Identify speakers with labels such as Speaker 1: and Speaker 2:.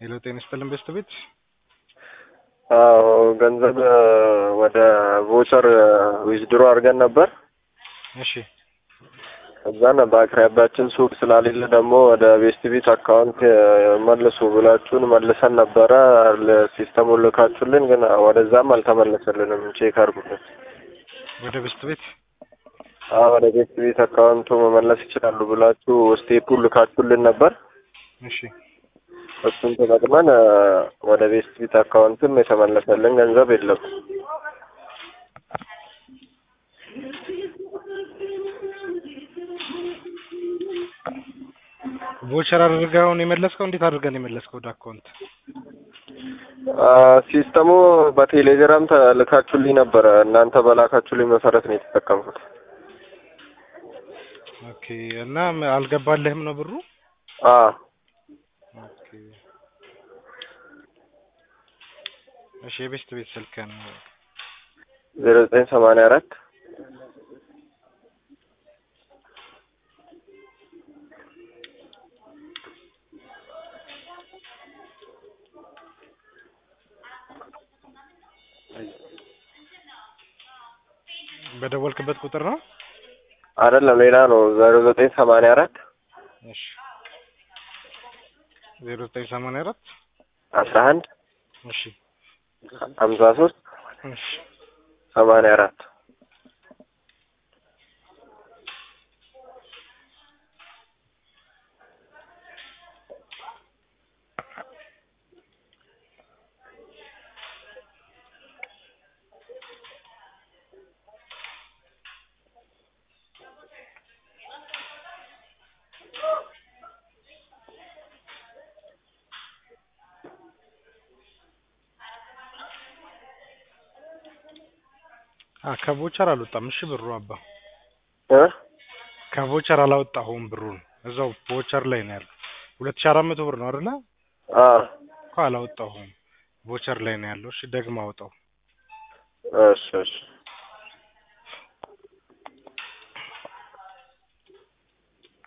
Speaker 1: ሄሎ ጤና ይስጥልን በስት ቤት
Speaker 2: አዎ ገንዘብ ወደ ቮቸር ዊዝድሮ አድርገን ነበር።
Speaker 1: እሺ
Speaker 2: እዛን በአቅራቢያችን ሱቅ ስላሌለ ደግሞ ወደ ቤስት ቤት አካውንት መልሱ ብላችሁን መልሰን ነበረ። ሲስተሙን ልካችሁልን፣ ግን ወደዛም አልተመለሰልንም። ቼክ አድርጉልን።
Speaker 1: ወደ በስት ቤት
Speaker 2: አዎ ወደ ቤስት ቤት አካውንቱ መመለስ ይችላሉ ብላችሁ ስቴፑን ልካችሁልን ነበር።
Speaker 1: እሺ
Speaker 2: እሱን ተጠቅመን ወደ ቤስት ቤት አካውንትም የተመለሰልን ገንዘብ የለም።
Speaker 1: ቮቸር አድርገህ አሁን የመለስከው? እንዴት አድርገህ ነው የመለስከው ወደ አካውንት?
Speaker 2: ሲስተሙ በቴሌግራም ተልካችሁልኝ ነበረ። እናንተ በላካችሁልኝ መሰረት ነው የተጠቀምኩት።
Speaker 1: ኦኬ እና አልገባልህም ነው ብሩ?
Speaker 2: አዎ
Speaker 1: ኦኬ እሺ የቤስት ቤት ስልክህን
Speaker 2: ዜሮ ዘጠኝ ሰማንያ አራት
Speaker 1: በደወልክበት ቁጥር ነው?
Speaker 2: አይደለም ሌላ ነው። ዜሮ ዘጠኝ ሰማንያ አራት
Speaker 1: እሺ ዜሮ ዘጠኝ ሰማንያ አራት
Speaker 2: አስራ አንድ
Speaker 1: እሺ
Speaker 2: ሀምሳ ሶስት
Speaker 1: እሺ
Speaker 2: ሰማንያ አራት
Speaker 1: አ ከቮቸር አልወጣም። እሺ ብሩ አባ
Speaker 2: እ
Speaker 1: ከቮቸር አላወጣሁም ብሩን እዛው ቮቸር ላይ ነው ያለው። ሁለት ሺህ አራት መቶ ብር ነው አይደለ?
Speaker 2: አዎ
Speaker 1: እኮ አላወጣሁም። ቮቸር ላይ ነው ያለው። እሺ ደግማ አውጣው።
Speaker 2: እሺ እሺ